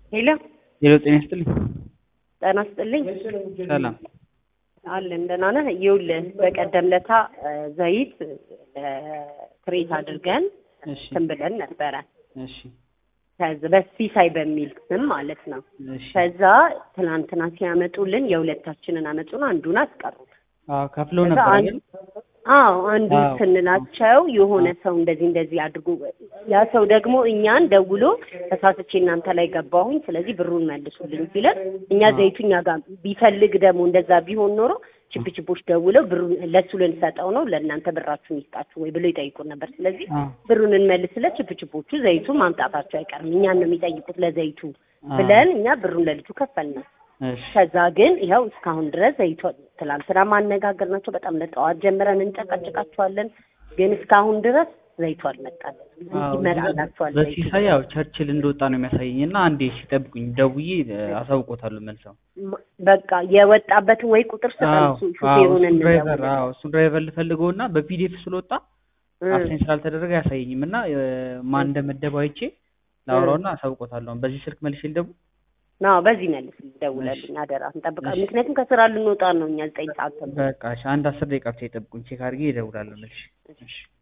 ሄሎ ሄሎ ጤና ይስጥልኝ። ጤና ይስጥልኝ። ሰላም አለን ደህና ነህ? ይኸውልህ በቀደም ለታ ዘይት ትሬት አድርገን እሺ እንትን ብለን ነበረ እሺ ከዚ በሲሳይ በሚል ስም ማለት ነው። እሺ ከዛ ትናንትና ሲያመጡልን የሁለታችንን አመጡን፣ አንዱን አስቀሩት። አዎ ከፍለው ከዛ ነበር አንድ- አይደል? አዎ አንዱ አዎ። ስንላቸው የሆነ ሰው እንደዚህ እንደዚህ አድርጎ ያ ሰው ደግሞ እኛን ደውሎ ተሳስቼ እናንተ ላይ ገባሁኝ፣ ስለዚህ ብሩን መልሱልኝ ሲለን እኛ አዎ። ዘይቱ እኛ ጋር ቢፈልግ ደግሞ እንደዛ ቢሆን ኖሮ ችፕ ችፖች ደውለው ብሩን ለሱ ልንሰጠው ነው ለእናንተ ብራችሁን ይስጣችሁ ወይ ብሎ ይጠይቁን ነበር። ስለዚህ አዎ ብሩን እንመልስለት፣ ችፕ ችፖቹ ዘይቱ ማምጣታቸው አይቀርም እኛን ነው የሚጠይቁት ለዘይቱ አዎ። ብለን እኛ ብሩን ለልጁ ከፈልነው። እሺ ከዛ ግን ይኸው እስካሁን ድረስ ዘይቶ ትላንትና ማነጋገር ናቸው። በጣም ለጠዋት ጀምረን እንጨቀጭቃቸዋለን፣ ግን እስካሁን ድረስ ዘይቱ አልመጣለን። አዎ ይመጣላቸዋል ዘይቱ። በሲሳይ ያው ቸርችል እንደወጣ ነው የሚያሳየኝ እና አንዴ እሺ ጠብቁኝ ደውዬ እ፣ አሳውቆታለሁ መልሰው ም- በቃ የወጣበትን ወይ ቁጥር ስጠን፣ አዎ ሱ- አዎ ሹፌሩን እሱ ድራይቨር እንደውል። አዎ እሱ ድራይቨር ልፈልገው እና በፒዲኤፍ ስለወጣ እ፣ አብሴንት ስላልተደረገ አያሳየኝም እና እ፣ ማን እንደመደበው አይቼ ላውራውና አሳውቆታለሁ በዚህ ስልክ መልሼ ልደውል አዎ በዚህ መልስ ደውለልኝ አደራ እንጠብቃ። እሺ። ምክንያቱም ከስራ ልንወጣ ነው እኛ ዘጠኝ ሰዓት ተብሎ በቃ እሺ አንድ አስር ደቂቃ ብቻ ይጠብቁኝ ቼክ አድርጌ እደውላለሁ መልሼ እሺ